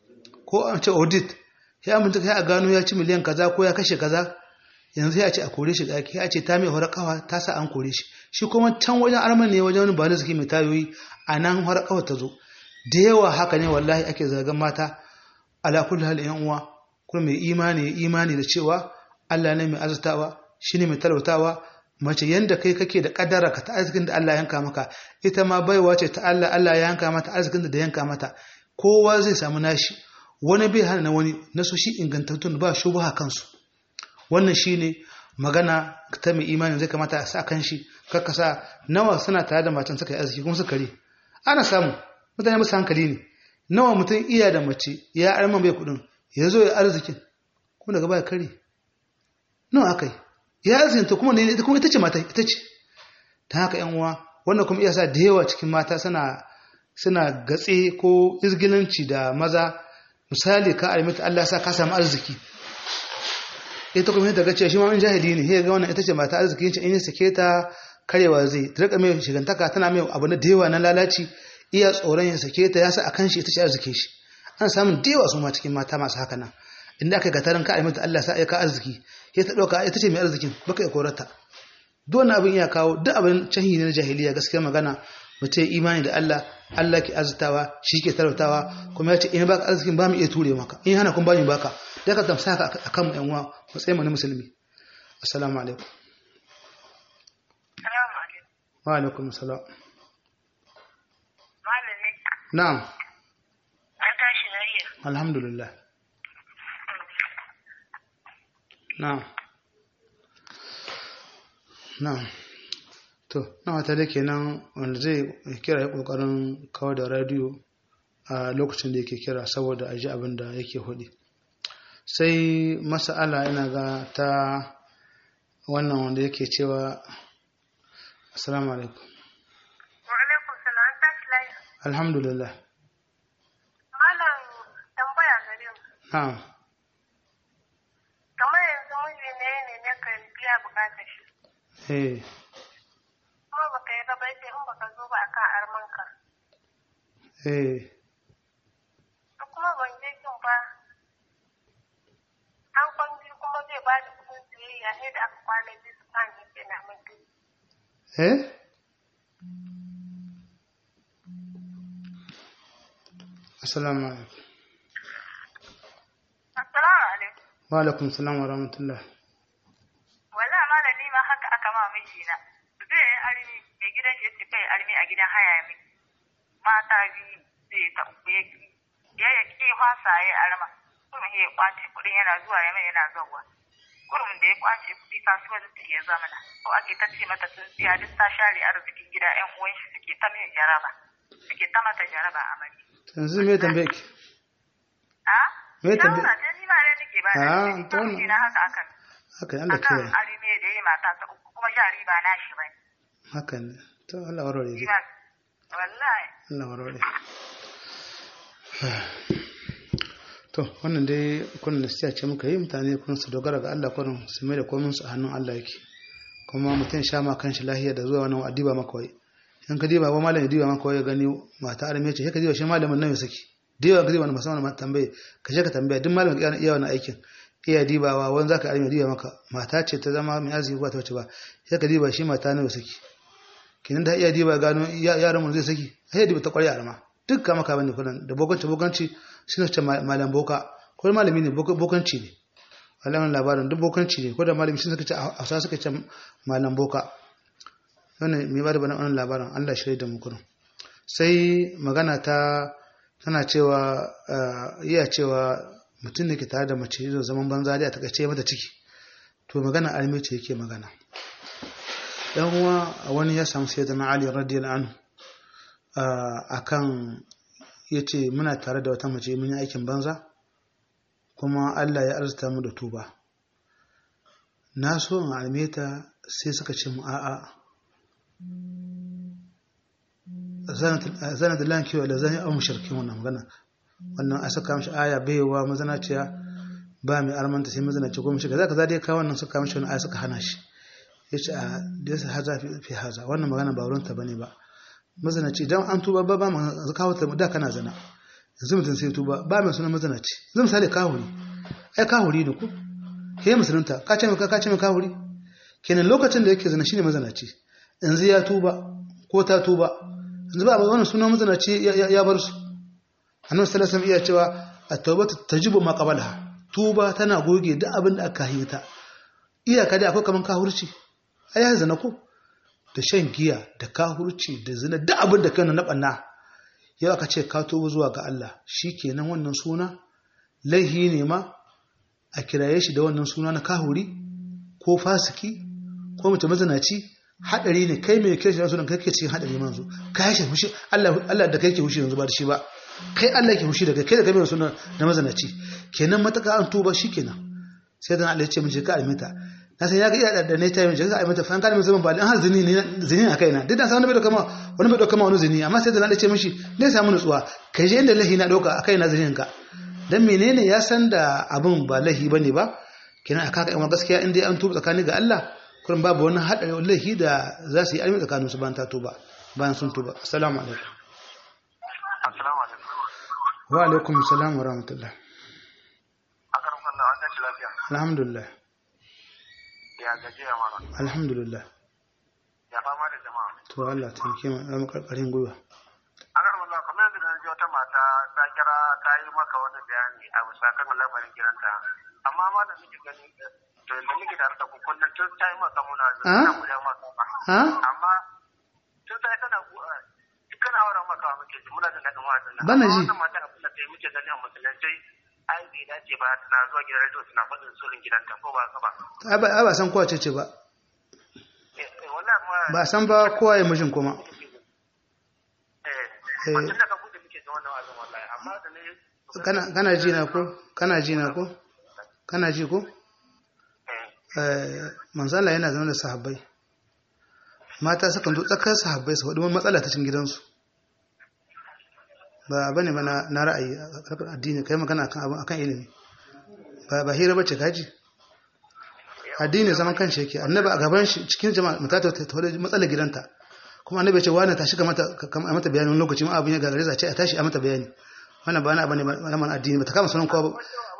ko an ce audit ya amince kai a gano ya ci miliyan kaza ko ya kashe kaza yanzu ya ce a kore shi ɗaki ya ce ta mai horakawa ta sa an kore shi shi kuma can wajen arman ne wajen wani ba da suke mai tayoyi a nan horakawa ta zo da yawa haka ne wallahi ake zargan mata ala kulli hal yan uwa kuma mai imani imani da cewa Allah ne mai azurtawa shi ne mai talautawa mace yanda kai kake da kadara ka ta arzikin da Allah yanka maka ita ma baiwa ce ta Allah Allah ya yanka mata arzikin da yanka mata kowa zai samu nashi wani bai hana wani na su shi ingantattun ba shubha kansu wannan shine magana ta mai imani zai kamata a sa kan shi kakka sa nawa suna tare da matan suka yi arziki kuma suka kare ana samu mutane musu hankali ne nawa mutum iya da mace ya arman bai kudin ya zo ya arzikin kuma daga baya kare nawa aka yi ya azinta kuma ne ita kuma ita ce mata ita ce ta haka yan uwa wannan kuma iya sa da yawa cikin mata suna suna gatse ko izgilanci da maza misali ka alimta Allah sa ka samu arziki ita kuma ta gace shi ma in jahili ne sai ga wannan ita ce mata arziki ce in ya sake ta karewa zai ta rika mai shigantaka tana mai abu na da yawa na lalaci iya tsoron ya sake ta ya sa akan shi ita ce arziki shi an samu da yawa su ma cikin mata masu haka nan inda aka gatarin ka alimta Allah sa ya ka arziki ya ta ɗauka ita ce mai arzikin baka ya korata duk abin ya kawo duk abin canhi ne na jahiliya gaskiya magana mutum imani da Allah Allah ke arzitawa shi ke talautawa kuma ya ce in baka arzikin ba mu iya ture maka in hana kun ba mu baka da ka tamsa ka akan mu yan uwa matsayin mu na musulmi assalamu alaikum wa alaikum assalam na'am An tashi lafiya. alhamdulillah na'am na'am to na wata da kenan wanda zai kira ya kokarin kawo da radio a lokacin da yake kira saboda a ji abin da yake hudi sai masa'ala ina ga ta wannan wanda yake cewa assalamu alaikum Wa alaikum salam an tashi lafiya. alhamdulillah Malam tambaya gare mu. na'am Kamar yanzu bukatar shi eh kuma baka yi raba sai in baka zo ba akan armanka eh to kuma ban je kin ba an kwan biyu kuma zai ba da kudin siyayya sai da aka kwana biyu su kan yake na min dubu eh assalamu alaikum assalamu alaikum wa alaikum salam wa rahmatullah wala malami ma haka aka ma mijina zai yi armi mai gidan shi yace kai armi a gidan haya ya miki mata biyu zai ta uku ya ki ya ya ki fasa ya arma kuma ya kwace kudin yana zuwa ya mai yana zuwa kurum da ya kwace kudi kasuwar ta iya zamana ko ake ta ce mata sun siya duk ta share arzikin gida yan uwan shi suke ta mai jaraba suke ta mata jaraba a mari yanzu me tambaye ki a Me tambaye- shawara ta ni ma dai nake ba Ah, da to wannan- shi na haka akan haka ne Allah akan kiyaye arme da ya mata ta uku kuma jari ba na shi bane haka ne to Allah warware dai Ina wallahi Allah warware to wannan dai kun nasiya ce muka yi mutane kun su dogara ga Allah kurin su mai da komai su a hannun Allah yake kuma mutum sha ma kanshi lahiya da zuwa wannan adiba maka wai in ka diba ba malam ya diba maka wai ya gani mata arme ce sai ka diba shi malamin nan ya saki diba ka diba musamman ma tambaye ka je ka tambaya duk malamin iya iya wannan aikin iya dibawa wani zaka arme diba maka mata ce ta zama mai azumi ba ta wace ba sai ka diba shi mata ne ya saki kenan da iya diba gano yaran mu zai saki sai diba ta kwarya arma duk kama ka bane kullun da bokanci bokanci suna ce malam boka ko malami ne bokanci ne alamun labarin duk bokanci ne ko da malami sun suka ce a sa suka ce malam boka wannan mai ba da wannan labarin Allah shirye da mu kullun sai magana ta tana cewa iya cewa mutum ne ke tare da mace zai zaman banza da ta kace mata ciki to magana almi ce yake magana dan uwa wani ya samu sayyidina Ali radiyallahu anhu akan yace muna tare da wata mace mun yi aikin banza kuma Allah ya arzuta mu da tuba na so in alme ta sai suka ce mu a'a zana da lanki wa da zan yi amu shirkin wannan magana wannan a saka mishi aya baiwa mazanaciya ba mai armanta sai mazanaci ko mishi kaza kaza dai kawo wannan suka mishi wani aya suka hana shi ya ce a dasa haza fi haza wannan magana ba wurinta ba ne ba mazanaci idan an tuba ba ba ma kawo ta da kana zana yanzu mutum sai tuba ba mai sunan mazanaci zai misali kahuri ai kahuri ne ku ke musulunta ka ce mai ka ce mai kahuri kenan lokacin da yake zana shine mazanaci yanzu ya tuba ko ta tuba yanzu ba wannan sunan mazanaci ya bar su annabi sallallahu alaihi iya cewa at-taubatu tajibu ma qablaha tuba tana goge duk abin da aka yi ta iyaka dai akwai kaman kahurci ai ya zana ko da shan giya da kahurci da zina duk abin da kana na banna yau aka ce ka tuba zuwa ga Allah shikenan wannan suna laihi ne ma a kiraye shi da wannan suna na kahuri ko fasiki ko mutum mazanaci hadari ne kai mai kiran sunan kai ke cikin hadari manzo kai shi fushi Allah Allah da kai ke fushi yanzu ba da shi ba kai Allah ke fushi da kai kai da kai mai sunan na mazanaci kenan mataka an tuba shikenan sai dan Allah ya ce mun je ka almita na san ya ga iya da ne ta yi ka almita fa kan zaman ba dan har zini ne zini a kaina duk da san wani bai dauka ma wani bai dauka ma wani zini amma sai dan Allah ya ce mishi ne samu nutsuwa kai je inda lahi na dauka akai na zinin ka dan menene ya san da abin ba lahi bane ba kenan aka ka yan gaskiya in dai an tuba tsakani ga Allah kurin babu wani haɗari wallahi da za su yi almi tsakanin su bayan ta tuba bayan sun tuba assalamu alaikum Assalamu alaikum. wa alaikum assalam wa rahmatullah Aka rufa Allah an tashi lafiya. alhamdulillah Ya gajiya mana. alhamdulillah Ya fama da jama'a. to Allah ta yi ma ya makarkarin gwiwa Aka rufa Allah kamar yadda na ji wata mata ta kira ta yi maka wani bayani a bisa kan lamarin gidanta. Amma ma da muke gani to da muke tare da ku kullum tun ta yi maka muna zuwa Ah? ta guda maka ba. ha Amma tun ta yi tana duk kana auren maka muke ji muna jin daɗin wajen nan. Bana Amma ji. Wannan mata abin da ta yi muke gani a musulunci ai bai dace ba tana zuwa gidan rediyo suna faɗin sulhin gidanta ko ba haka ba. ai ba ai ba san kowa ce ce ba Eh, eh, wallahi ma- ba san ba kowa ya mishin kuma Eh, mutum da ka bude muke da wannan wazin wallahi amma da ne kana kana ji na ko kana ji na ko kana ji ko eh eh manzo Allah yana zama da sahabbai mata sukan zo tsakar sahabbai su faɗi wani matsala ta cikin gidansu ba bane ba na na ra'ayi a harkar addini kai magana akan abin akan ilimi ba ba hira bace kaji addini zaman kanshi yake annabi a gaban shi cikin jama'a mutata ta tawar matsalar gidanta kuma annabi ya ce wani tashi ka mata ka mata bayani wani lokaci ma abin ya gagare za ce a tashi a mata bayani wannan ba na abin ne ba man addini ba ta kama sunan kowa ba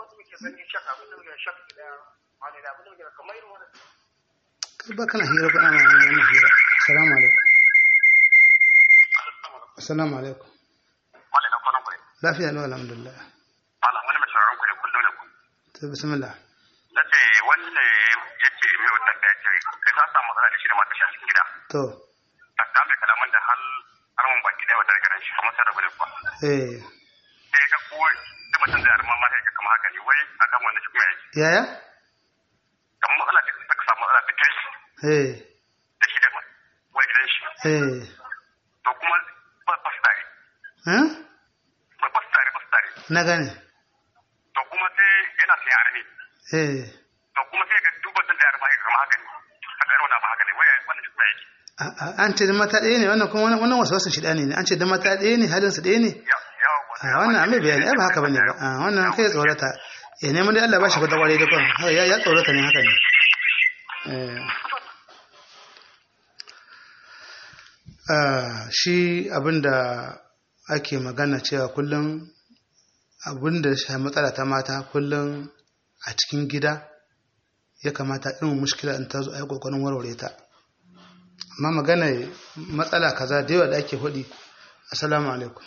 kai ba kana hira ko ana wannan hira assalamu alaikum assalamu alaikum wani na kwanan kuɗi lafiya lau alhamdulillah malam wani mai sauraron kuɗi kullum da ku to bismillah na ce wanda ya ce mai wata da ya ce kai ta samu matsala da shi da mata shi a cikin gida to ta ta mai kalaman da hal har mun baki da wata garin shi kuma sai rabu da kuwa eh sai ga ko duk mutum da arma mata ya kama haka ne wai akan wannan shi kuma ya yi yaya kamar matsala da ta samu matsala da kai shi eh da shi da wai gidan shi eh to kuma ba ba su tare eh ba ba su tare ba su tare na gane to kuma sai yana sayan armi eh to kuma sai ga duk mutum da arma ya kama haka ne haka irin wannan ba haka ne wai wannan shi kuma yake A- a- an ce da mata ɗaya ne wannan kuma wannan- wannan wasu wasu shida ne an ce da mata ɗaya ne halin su ɗaya ne a wannan amai bayani ai ba haka bane ba a wannan kai ya tsorata ya neman dai Allah ba shi kwata kwarai da kwan haka ya ya tsorata ne haka ne Eh. Ah, shi abinda ake magana cewa kullum abinda shi matsala ta mata kullum a cikin gida ya kamata irin mushkila in ta zo a yi kokarin warware ta amma magana matsala kaza da yawa da ake hudi assalamu alaikum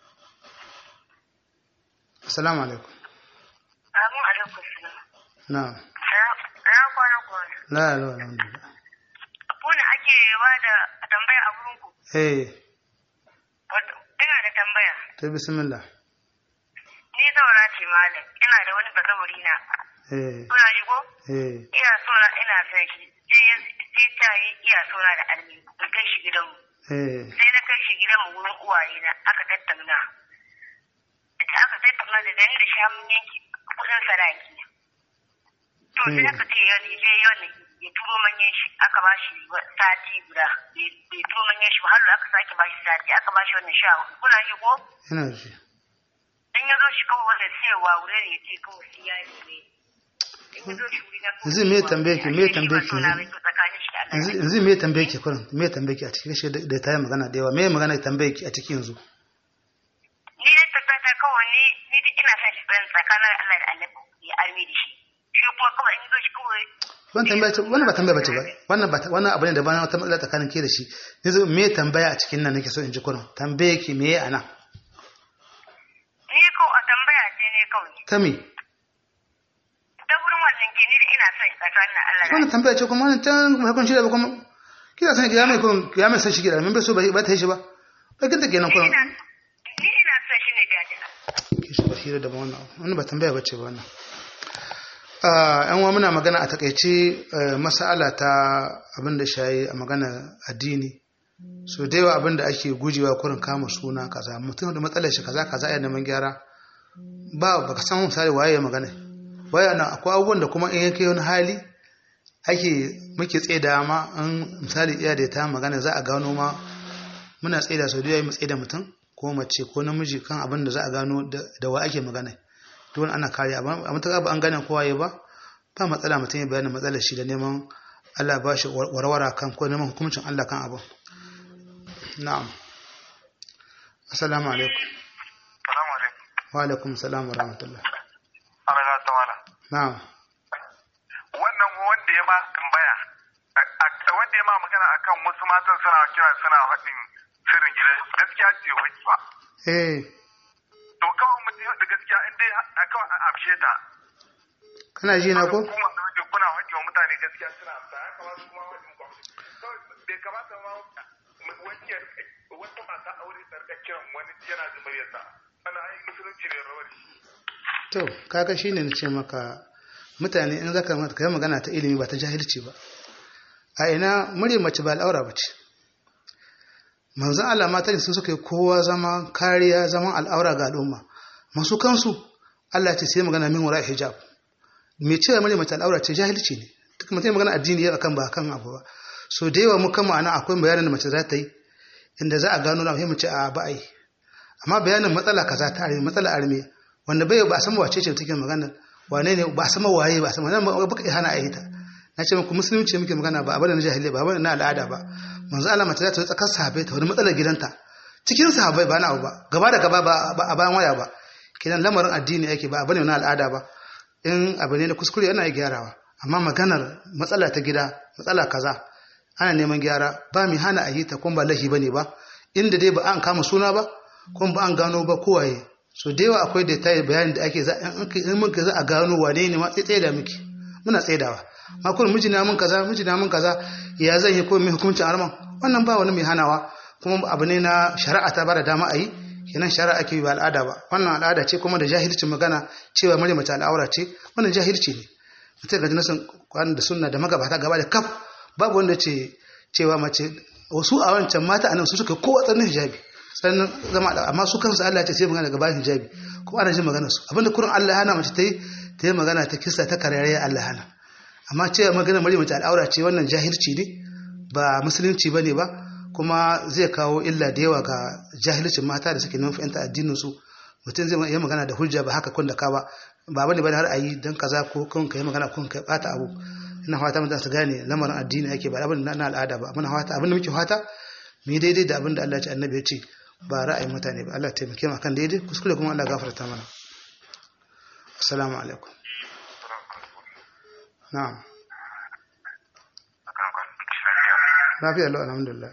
assalamu alaikum Amin alaikum salam. na Ya kwana kwana. la la alhamdulillah Ku ne ake ba da tambaya a wurin ku. eh Wato, ina da tambaya. to bismillah Ni zaura ce malam. Ina da wani bazawuri na. eh Kuna ji ko? eh Ina so na ina son shi. Sai ya sai ta yi iya so na da almi. In kai shi gidanmu. eh Sai na kai shi gidanmu wurin uwaye na aka tattauna. Da aka tattauna da dani da shamun yanki kudin sadaki. To sai aka ce ya je yau ya turo manyan shi aka ba shi sati guda bai turo manyan shi ba har da aka sake ba shi sati aka ba shi wannan sha hudu. kuna ji ko ina ji in ya zo shi kawai wanda sai wa wuri ne ya ce kawai sai ya yi ne in ya zo shi wuri na kawai yanzu me tambaye ki me tambaye ki na bai tsakanin shi da Allah yanzu yanzu me tambaye ki kurin me tambaye ki a cikin shi da ta yi magana da yawa me magana tambaye ki a cikin yanzu ni dai tabbata kawai ni ni dai ina son shi ban tsakanin Allah da Allah ya arme da shi shi kuma kawai in ya zo shi kawai wannan tambaya ce wannan ba tambaya bace ba wannan ba wannan abu ne da bana wata matsala tsakanin ke da shi yanzu me tambaya a cikin nan nake so in ji kurin tambaye ki me ana ni ko a tambaya ce ne kawai ta me ta wurin wannan ke ni da ina son shi tsakanin Allah da wannan tambaya ce kuma wannan can kuma hakun shi da ba kuma kina san ki ya mai kurin ya mai san shi gida mun bai so ba ba ta yi shi ba bakin ta kenan kurin ina ni ina son shi ne da jina ki shi ba hira da ba wannan wannan ba tambaya bace ba wannan Ah, yan uwa muna magana a takaice eh, mas'ala ta abin da shayi a magana addini so da yawa abin da ake gujewa kurin kama suna kaza mutum da matsalar shi kaza kaza ya neman gyara ba baka san misali waye ya magana waye na akwai abubuwan da kuma in yake wani hali ake muke tsaida ma in misali iya da ta magana za a gano ma muna tsaida sau da yawa mu tsaida mutum ko mace ko namiji kan abin da za a gano da da wa ake magana dole ana kare amma a mutaka ba an gane kowa ya ba ba matsala mutum ya bayyana matsalar shi da neman Allah ba shi warwara kan ko neman hukuncin Allah kan abin na'am assalamu alaikum salamu alaikum wa alaikum assalam wa rahmatullah ana ga ta wala na'am wannan wanda ya ma tambaya a- a- wanda ya ma magana akan wasu matan suna kira suna faɗin sirrin gida gaskiya ce wani ba eh to kawai mutum da gaskiya in dai a kawai a afshe ta kana ji na ko kuma da wuce kuna faɗi wa mutane gaskiya suna amsa ya kamata kuma faɗin ku kawai bai kamata ma wani ya rika- wata mata aure ta rika kiran wani yana zumariyarsa ana ai musulunci bai rawar shi to kaga shine na ce maka mutane in zaka mata kai magana ta ilimi ba ta jahilci ba a ina murya mace ba al'aura ba ce manzon Allah mata ne su suka yi kowa zama kariya zaman al'aura ga al'umma masu kansu Allah ya ce sai magana min wara hijab me cewa murya mace al'aura ce jahilci ne duk mutum magana addini ya akan ba kan abu ba so da yawa mu kan ma'ana akwai bayanin da mace za ta yi inda za a gano na mu ce a ba a yi amma bayanin matsala kaza ta arme matsala arme wanda bai ba a san wace ce take magana wane ne ba a san waye ba a san wannan ba ka hana a yi ta na ce muku musulunci muke magana ba abin da na jahiliya ba abin da na al'ada ba manzo Allah mace za ta tsakar sahabbai ta wani matsalar gidanta cikin sahabbai ba na abu ba gaba da gaba ba a bayan waya ba kidan lamarin addini yake ba abin da na al'ada ba in abu ne na kuskure yana gyarawa amma maganar matsala ta gida matsala kaza ana neman gyara ba mai hana a yi ta kuma ba lahi bane ba inda dai ba an kama suna ba kuma ba an gano ba kowaye so da yawa akwai da tayi bayani da ake za in mun za a gano wane ne ma tsaye da miki muna tsaidawa ma kun miji na mun kaza miji na mun kaza ya zan yi ko mai hukuncin arman wannan ba wani mai hanawa kuma abu ne na shari'a ta bada dama a yi kenan shari'a ake yi ba al'ada ba wannan al'ada ce kuma da jahilcin magana cewa mare mace al'aura ce wannan jahilci ne mutum ga jinasin kwanan da sunna da magabata gaba da kaf babu wanda ce cewa mace wasu a wancan mata anan su suka kowa tsanin hijabi sannan zama da amma su kansu Allah ya ce sai magana daga bayan hijabi kuma ana jin magana su abinda kurin Allah ya hana mace ta yi ta yi magana ta kisa ta karere Allah ya hana amma cewa magana mare mace al'aura ce wannan jahilci ne ba musulunci bane ba kuma zai kawo illa da yawa ga jahilcin mata da suke nufi yanta addinin su mutum zai yi magana da hujja ba haka kun da ka ba ba bane bane har ayi dan kaza ko kun kai magana kun kai bata abu ina fata mun su gane lamarin addini ake ba abin na al'ada ba muna fata abin da muke fata mu yi daidai da abin da Allah ya ce annabi ya ce ba ra'ayin mutane ba Allah ya taimake mu akan daidai kuskure kuma Allah gafarta mana assalamu alaikum na'am lafiya lau alhamdulillah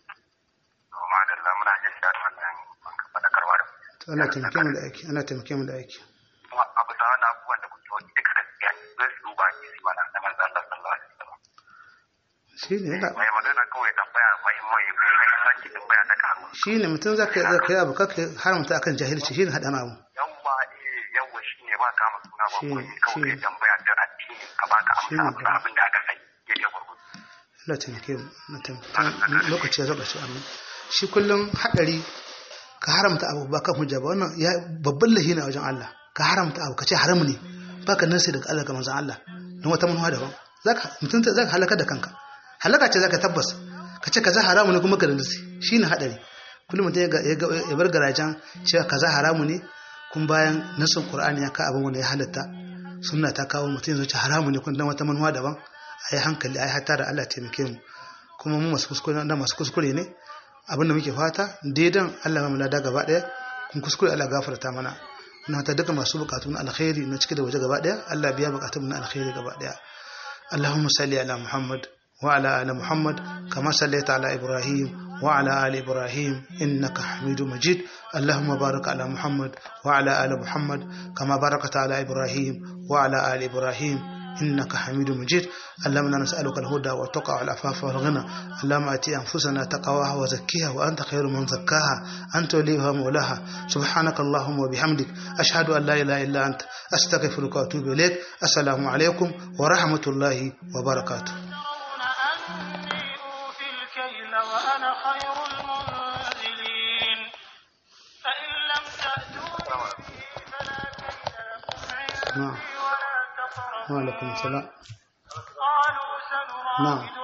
ana taimake mu da aiki ana taimake mu da aiki abu da wani abubuwan da kuke wani duka gaskiya zai su duba ki su mana na manzan Allah sallallahu alaihi wasallam shi ne yana mai magana kawai tambaya mai mai muhimmanci tambaya ta kawo shi ne mutum za ka za ka yi abu kaka haramta akan jahilci shi ne haɗa abu yawwa eh yawwa shine ba kama suna ba Shi ko ne, kawai shi ne. kai tambaya da addini ka baka Shi amsa ne abu ba. abin da aka sai yake gurgudu Allah taimake mu na taimake lokaci ya zaba shi amma shi kullum haɗari ka haramta abu ba kan hujja ba wannan ya babban lahi ne a wajen Allah ka haramta abu ka ce haramu ne baka nasi daga Allah ga manzon Allah don wata manuwa daban zaka mutum ta- zaka halaka da kanka halaka ce zaka tabbas ka ce kaza haramu ne kuma ka da nasi shine haɗari kullum mutum ya ga- ya ga- ya bar garajen cewa kaza haramu ne kun bayan nasin Qur'ani ya ka abin wanda ya halatta sunna ta kawo mutum yanzu ce haramu ne kun dan wata manuwa daban a yi hankali a yi hatta da Allah taimake mu kuma mu masu kuskure da masu kuskure ne abinda muke fata daidan Allah ya mulada gaba daya kun kuskure Allah gafarta mana na ta duka masu bukatu na alkhairi na cike da waje gaba daya Allah biya bukatun na alkhairi gaba daya Allahumma salli ala Muhammad wa ala ali Muhammad kama sallaita ala Ibrahim wa ala ali Ibrahim innaka Hamidum Majid Allahumma barik ala Muhammad wa ala ali Muhammad kama barakta ala Ibrahim wa ala ali Ibrahim إنك حميد مجيد اللهم إنا نسألك الهدى والتقى والعفاف والغنى اللهم آتي أنفسنا تقواها وزكيها وأنت خير من زكاها أنت وليها مولاها سبحانك اللهم وبحمدك أشهد أن لا إله إلا أنت أستغفرك وأتوب إليك السلام عليكم ورحمة الله وبركاته ترون أني أوفي الكيل وأنا خير المنزلين فإن لم تأتوني به فلا كيل لكم نعم عندي ولا تقربون وعليكم السلام قالوا سنراود